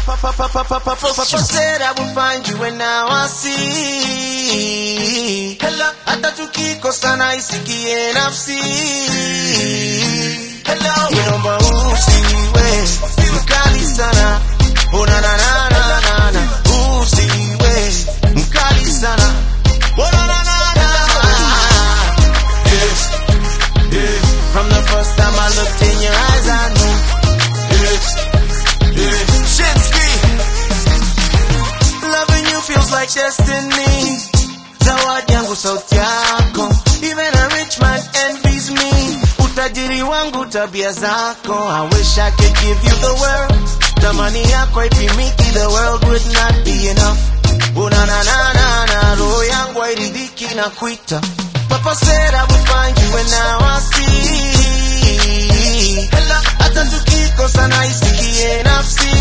Papa said I will find you when now I see. Hello, hata tukikosana isikie nafsi. Hello, naomba usiwe mkali sana. Oh na na na na na na, usiwe mkali sana. Oh na na na na. Yeah, yeah. From the first time I looked in your eyes, I knew. Yeah, yeah. Shinsky. Loving you feels like destiny. Zawadi yangu sauti yako. Even a rich man envies me. Utajiri wangu tabia zako. I wish I could give you the world. Tamani yako haipimiki, the world would not be enough. Una na na na na, roho yangu hairidhiki na kuita. Papa said I would find you and now I see. Hello, hata tukikosana isikie nafsi.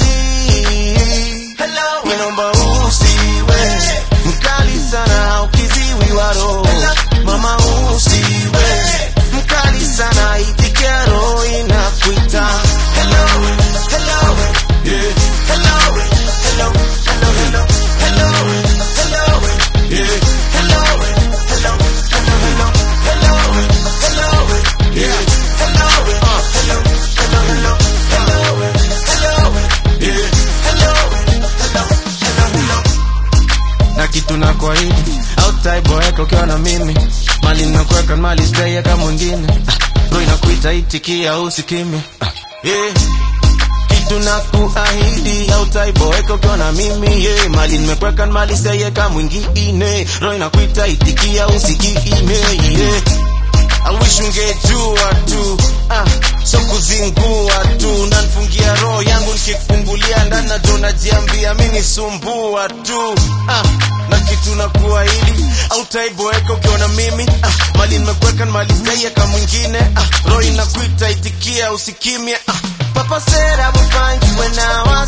Hello, naomba usiwe mkali sana ukiziwi wa roho. Mama usiwe mkali sana itikia roho inakuita. Hello, hello, yeah. Hello, hello, hello, hello, hello, hello, yeah. Hello, hello, hello, hello, hello, hello, yeah. Hello, uh, hello, hello, hello, hello, hello, yeah. Hello, hello, hello, hello na kitu na kuahidi autaiboeka ukiwa na mimi mali nakuweka mali sitaiweka mwingine Ah, roho inakuita itikia usikimya Ah, yeah. kitu na kuahidi autaiboeka ukiwa na mimi yeah. mali nimekweka mali sitaiweka mwingine roho inakuita itikia usikime yeah. I wish ungejua tu ah, so kuzingua tu nanfungia roho yangu nikikufungulia ndani najo najiambia mi nisumbua tu ah, na kitu na kuahidi autaiboeka ukiona mimi ah, mali nimekuweka mali sijaiweka mwingine ah, roho inakuita itikia usikimya ah, Papa said I would find you when now I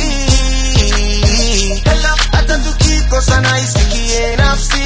see Hello, hata tukikosana isikie nafsi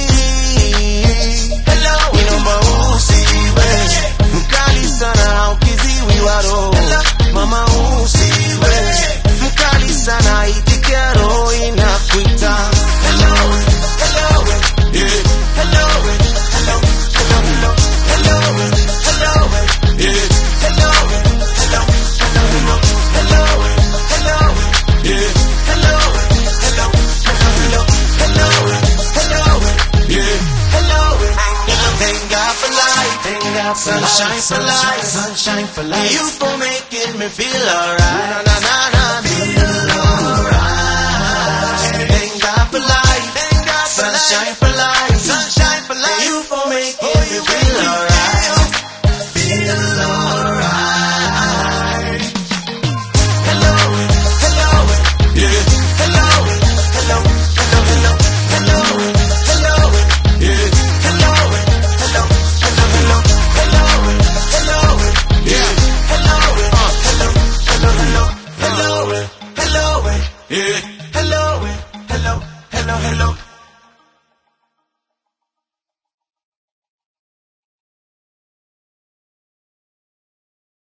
Hello, inaomba usiwe mkali sana ukiziwi wa roho. Mama usiwe mkali sana itikia roho inakuita. Hello, hello, yeah. Hello, hello, hello, hello, hello, hello, yeah. Hello, hello, hello, hello, hello, hello, yeah. Hello, hello, hello, hello, hello, hello, yeah. Hello, thank God for life, thank God for sunshine for life, sunshine for life. You for making me feel alright, na na na na, feel alright. Thank God for life, thank God for sunshine for life, sunshine for life. You for making me feel alright, feel alright. Hello, hello, yeah. Hello, hello, hello, hello, hello, hello, yeah. Hello, hello, hello, hello, hello, hello, yeah. Hello, uh, hello, hello, hello, hello, hello, yeah.